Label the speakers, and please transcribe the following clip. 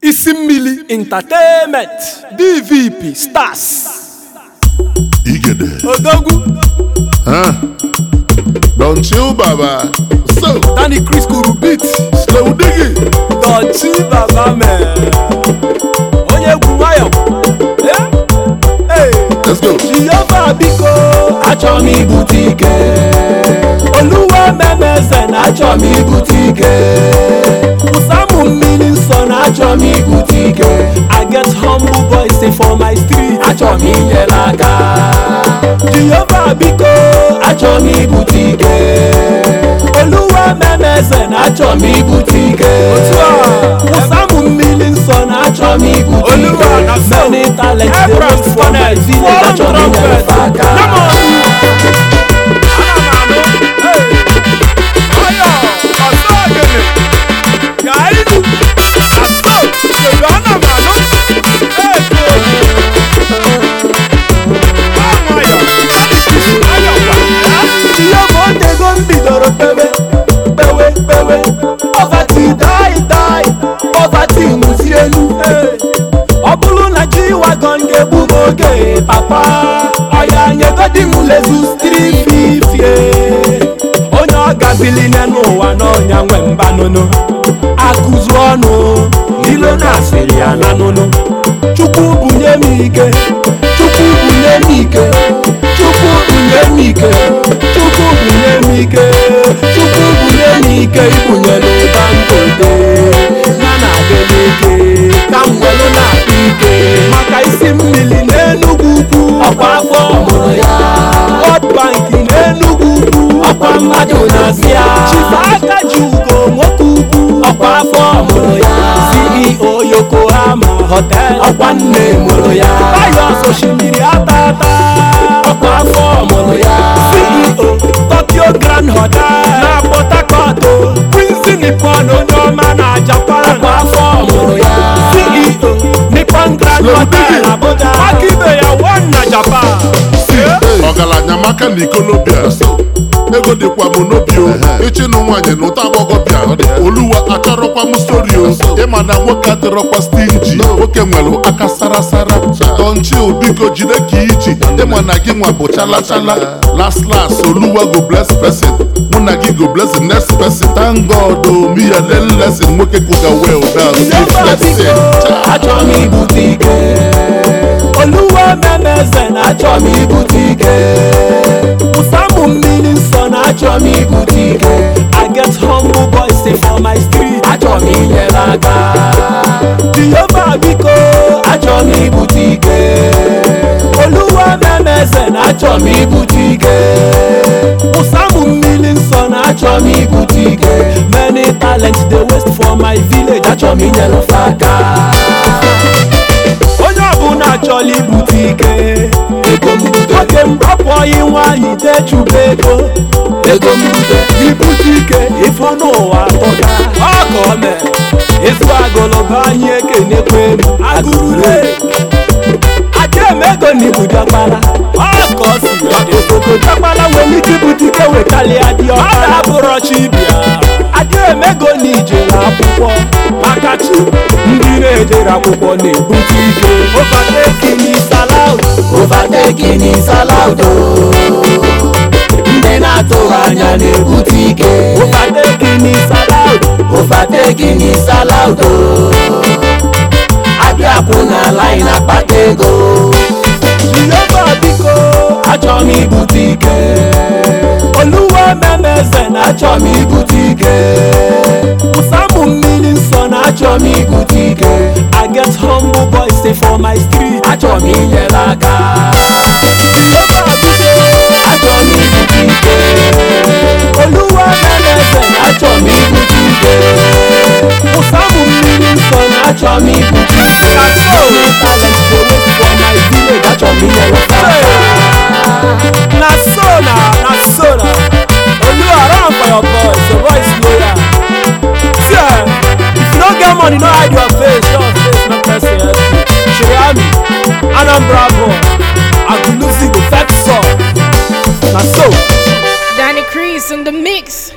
Speaker 1: isi mmili entertainment dvp stars
Speaker 2: Igede.
Speaker 1: odogwu
Speaker 2: Huh? Don't chill, Baba. So,
Speaker 1: danny chris kuru beat
Speaker 2: slow diggy.
Speaker 1: dọchi baba mee onye egwu nwayọ Eh? Hey.
Speaker 2: Let's go.
Speaker 1: jehova biko
Speaker 3: achọ m ibute ike
Speaker 1: oluwa memeze na
Speaker 3: achọ m ibute ike
Speaker 1: ụsamụ mmiri nsọ na
Speaker 3: achọ m ibute ike
Speaker 1: I get humble boys say for my street
Speaker 3: achọ m inyere aka
Speaker 1: jehova biko
Speaker 3: achọ m ibute ike
Speaker 1: oluwa memeze na
Speaker 3: achọ m ibute ike
Speaker 1: ụsamụ mmiri nsọ na
Speaker 3: achọ m ibute
Speaker 1: Oluwa na
Speaker 3: ike
Speaker 1: so.
Speaker 3: many talents dey
Speaker 1: Abraham
Speaker 3: wait for my
Speaker 1: Funnel,
Speaker 3: village achọ m
Speaker 1: foreign
Speaker 3: inyere
Speaker 1: trumpet.
Speaker 3: aka
Speaker 1: Come on. Ana m anụ. Hey. Ayọ, ọsọ ogene. Ka anyị nụ. Aso, kedu ana m anụ. Hey, hey. Gbaa nwayọ. Ayọ kwa. Jehova otego m bidoro pewe pewe pewe poverty die die poverty nwụzi elu Hey. ọ bụrụ na ji wagon ga-egbu m oge papa ọya nyegodi m lezus 350 onye ọ gabili n'ụwa n'ọnya nwe mbanụnụ akụzu ọnụ ilo na-asịrị ya na nụnụ chukwu bunye m ike chukwu bunye m ike chukwu bunye m ike chukwu bunye m ike chukwu bunye m ike ibunye n'ụba mbodo ya na-adị n'ike ka m welu na-akpa ike maka isi mmiri n'enugwu ukwu
Speaker 3: ọkwa afọ mụrụ ya
Speaker 1: World Bank n'enugwu ukwu
Speaker 3: ọkwa mmadụ na-asị ya
Speaker 1: chifa aka ji ugo nwoke ukwu
Speaker 3: ọkwa afọ mụrụ ya
Speaker 1: CEO Yokohama Hotel
Speaker 3: ọkwa nne mụrụ ya
Speaker 1: Tayo osimiri ata ata
Speaker 3: ọkwa afọ mụrụ ya
Speaker 1: CEO Tokyo Grand Hotel na Port Harcourt Quincy Nippon onye ọma na Japan
Speaker 3: ọkwa afọ mụrụ ya
Speaker 1: CEO Nippon Grand
Speaker 2: Slow
Speaker 1: Hotel
Speaker 2: digging.
Speaker 1: Abuja aka ibe ya one na Japan
Speaker 2: Hey. Ọgaranya maka na ikolobịa. Ego dịkwa m n'obi o. Ịchịnụ nwaanyị na ụta agbọghọbịa. Oluwa achọrọkwa m stori o. Ịma na nwoke adịrọkwa stingy. Nwoke nwere aka sarasara. Don chill biko jide ka iji. Ịma na gị nwa bụ chala chala. Last last Oluwa go bless person. Mụ na gị go bless the next person. Thank God o me a learn lesson. Nwoke kwuga well down. Keep flexing. Cha.
Speaker 3: achọ m ibute ike
Speaker 1: Oluwa memeze na
Speaker 3: achọ m ibute ike
Speaker 1: ụsamụ mmiri nsọ na
Speaker 3: achọ m ibute ike
Speaker 1: I get humble boys say for my street
Speaker 3: achọ m inyere aka
Speaker 1: Jehova biko
Speaker 3: achọ m ibute ike
Speaker 1: Oluwa memeze na
Speaker 3: achọ m ibute ike
Speaker 1: ụsamụ mmiri nsọ na
Speaker 3: achọ m ibute ike
Speaker 1: many talents dey waste for my village
Speaker 3: achọ m inyere fa aka
Speaker 1: onye ọbụla chọrọ ibute ike
Speaker 3: ego m bute
Speaker 1: oge m apụghị nwaanyị dechuba ego
Speaker 3: ego m bute
Speaker 1: ibute ike ifo n'ụwa tọga ọka o mere ịzụ agụlụba anyị ekenekwe m agụrụre ajaemego na ibu diọkpala ọka o si dị obodo diọkpala nwere ike ibute ike wekalịa diọkpala ọ na-abụrọ chi bịa ajaemego na ijere akwụkwọ maka chi ndị na-ejere akwụkwọ na-ebute ike overtaking is allowed
Speaker 3: overtaking is allowed o. ndị na-atụghị anya na-ebute ike
Speaker 1: overtaking is allowed
Speaker 3: overtaking is allowed o. abịa kwụ n'ala anyị na-akpata ego
Speaker 1: jehova biko
Speaker 3: achọ m ibute ike
Speaker 1: oluwa memeze na
Speaker 3: achọ m ibute ike
Speaker 1: ụsamụ mmiri nsọ na
Speaker 3: achọ m ibute ike
Speaker 1: I get humble boys say for my street
Speaker 3: achọ m inyere aka
Speaker 1: jehova biko
Speaker 3: achọ m ibute ike
Speaker 1: oluwa memeze na
Speaker 3: achọ m ibute ike
Speaker 1: ụsamụ mmiri nsọ na
Speaker 3: achọ m ibute ike
Speaker 1: na so talent dey waste for my village
Speaker 3: achọ m inyere fa aka
Speaker 1: na so na na so na oluwa run for your boys your boys loyal see eh if you no get money no hide your face your face no person help you sheyami anambra boy agulusi go fetch song na so.
Speaker 4: Danny Crease in the mix.